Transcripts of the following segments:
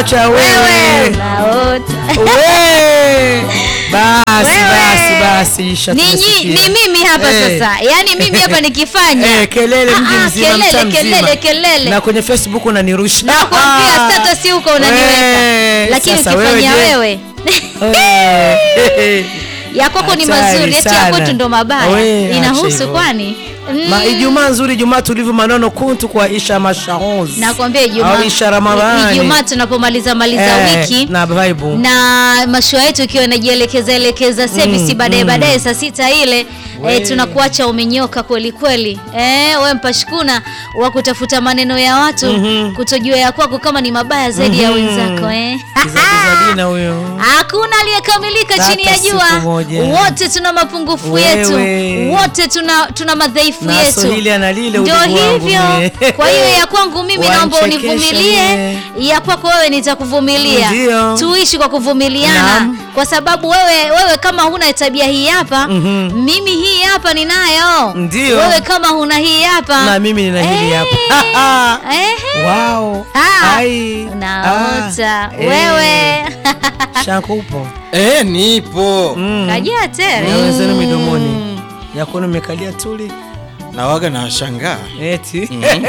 cha wewe Naota. we basi Wewe. basi basi Isha, Ni, nyi- tumesikia. ni mimi hapa Eh. sasa yaani mimi hapa nikifanya Eh, kelele mji Ah, ah, mzima mtaa kelele mzima. kelele kelele na kwenye facebook unanirusha nakwambia Ah. status huko unaniweka We, lakini sasa ukifanya je? wewe Eh. ya kwako ni Hatari mazuri eti ya sana. kwetu ndo mabaya We, acha inahusu hivyo. kwani Mm. Ma, Ijumaa nzuri, Ijumaa tulivu, manono kuntu kwa Isha Mashaoz. nakwambia Au Ijumaa Isha Ramadhani. Ijumaa tunapomaliza maliza Eh, wiki na vibe. na mashua yetu ikiwa inajielekeza elekeza service baadaye baadaye saa sita ile We. e, tunakuacha umenyoka kweli kweli e, we mpashikuna wa kutafuta maneno ya watu kutojua ya kwako kama ni mabaya zaidi ya wenzako eh. Kizadina huyo. hakuna aliyekamilika Hata chini ya jua siku moja. wote tuna mapungufu Wewe. yetu wote tuna tuna madhaifu Na yetu Swahili analile ndio udugu wangu hivyo mie. kwa hiyo ya kwangu mimi naomba Wanichekesha univumilie mie. ya kwako wewe nitakuvumilia Ndio. tuishi kwa kuvumiliana Naam. kwa sababu wewe wewe kama huna tabia hii hapa mimi hii hapa ninayo Ndio. wewe kama huna hii hapa Na mimi nina hili Eh. hapa. Ehe. Wow. Ah, Ai. unaota Ah, eh. wewe Shanku upo. Eh, nipo Mm. kajia tere Na wenzenu midomoni. Yakono mmekalia tuli. na waga na washangaa Eti.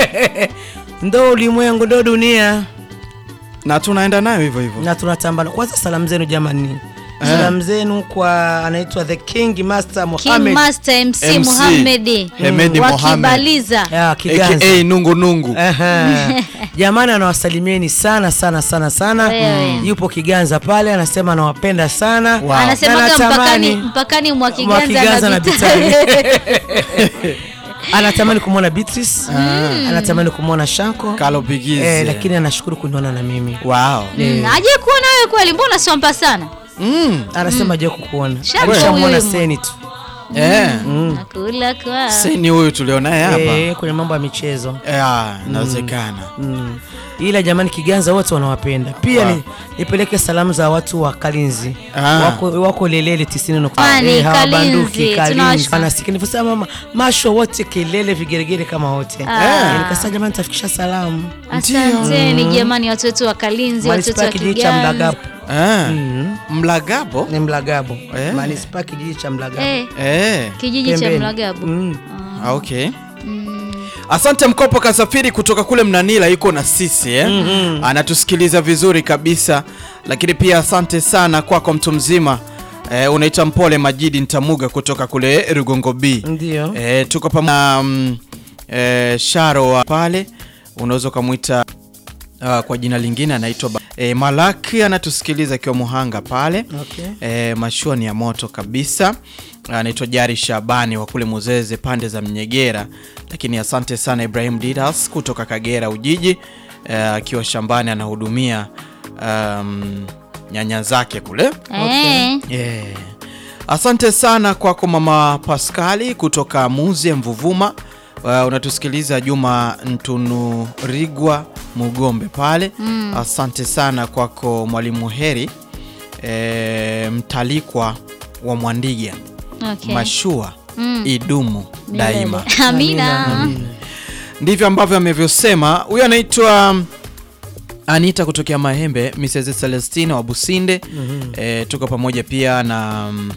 Ndo ulimwengu ndo dunia. na tunaenda nayo hivyo hivyo. na tunatambana kwanza salamu zenu jamani salamu zenu kwa anaitwa the king master King Mohamed Master MC, MC. Muhammad Hemedi Mohamed. wakibaliza ya Kiganza aka nungu nungu Aha. jamani anawasalimieni sana sana sana sana Wewe. yupo Kiganza pale anasema anawapenda sana Wow. anasemaga Na natamani- mpakani mpakani mwa Mwa Kiganza Kiganza na na Bitare. anatamani kumwona Beatrice anatamani kumwona Shanko kalopigizi eh, lakini anashukuru kuniona na mimi wow. Mm, aje kuona wewe kweli mbona sompa sana mm. anasema je kukuona Shanko alishamwona huyu. Seni tu eh. nakula kwa seni huyu tulionaye hapa eh, kwenye mambo ya michezo Eh, inawezekana Mm. ila jamani Kiganza wote wanawapenda pia Wow. ni, nipeleke salamu za watu wa Kalinzi Ah. wako, wako Lelele tisini nukta Kwani, eh, hawabanduki, Kalinzi, Kalinzi tunawashukuru. wanasikia nilivyosema mama masho wote kelele vigeregere kama wote Ah. Eh, nikasema jamani tafikisha salamu asanteni jamani watu wetu wa Kalinzi watu wetu manispaa wa kijiji cha Kiganza Mlagabo eh. Mm. mlagabo ni Mlagabo Eh. manispaa kijiji cha Mlagabo eh, eh. kijiji cha Pembeni. Mlagabo Mm. Ah, okay asante mkopo kasafiri kutoka kule mnanila yuko na sisi eh? anatusikiliza vizuri kabisa lakini pia asante sana kwako mtu mzima eh, unaita mpole majidi ntamuga kutoka kule rugongo b ndio eh, tuko pamoja na mm, eh, sharo wa pale unaweza ukamwita uh, kwa jina lingine anaitwa Ba- eh, malaki anatusikiliza akiwa muhanga pale Okay. e, mashua ni ya moto kabisa anaitwa jari shabani wa kule muzeze pande za mnyegera lakini asante sana ibrahim didas kutoka kagera ujiji eh, akiwa shambani anahudumia um, nyanya zake kule eh, yeah. asante sana kwako mama paskali kutoka muze mvuvuma uh, unatusikiliza juma ntunurigwa mugombe pale mm. asante sana kwako mwalimu heri e, mtalikwa wa mwandiga okay. mashua Mm. idumu daima Amina. ndivyo ambavyo amevyosema huyo anaitwa mm, anita kutokea mahembe mrs celestina wa businde mm-hmm. e, tuko pamoja pia na mm,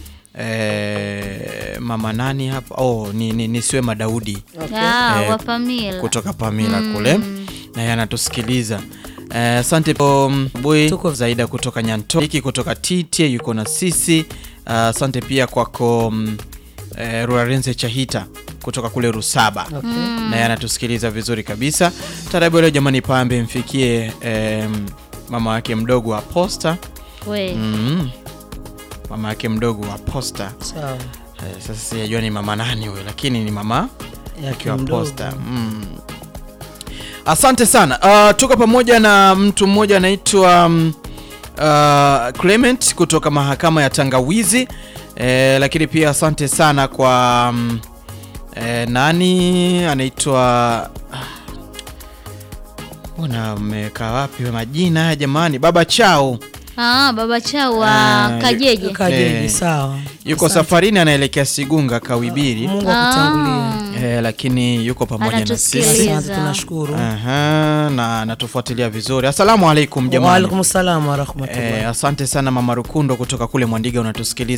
e, mama nani hapa oh, ni, ni, ni swema daudi Ah, Eh, wa Pamila. kutoka pamila kule naye anatusikiliza Eh, asante po bui Tuko- zaida kutoka nyanto hiki kutoka titie yuko na sisi Ah, asante pia kwako mm, eh, rurarenze chahita kutoka kule rusaba Okay. naye anatusikiliza vizuri kabisa tarabu leo jamani pambe mfikie em, mama wake mdogo wa posta We. mm. mama wake mdogo wa posta sawa eh, sasa sijajua ni mama nani huyo lakini ni mama Yake akiwa mdogo. posta mm. asante sana uh, tuko pamoja na mtu mmoja anaitwa um, uh, clement kutoka mahakama ya tangawizi eh, lakini pia asante sana kwa um, eh, nani anaitwa ah, mbona mmeweka wapi we majina haya jamani baba chao Ah, baba chao wa Ah, Kajeje. Kajeje, Eh. sawa. yuko safarini anaelekea Sigunga Kawibiri Mungu akutangulie. eh, lakini yuko pamoja na sisi Anatusikiliza. Asante, tunashukuru. Aha, na anatufuatilia vizuri. Asalamu alaikum jamani. Waalaikum salam warahmatullahi Eh, asante sana mama Rukundo kutoka kule Mwandiga unatusikiliza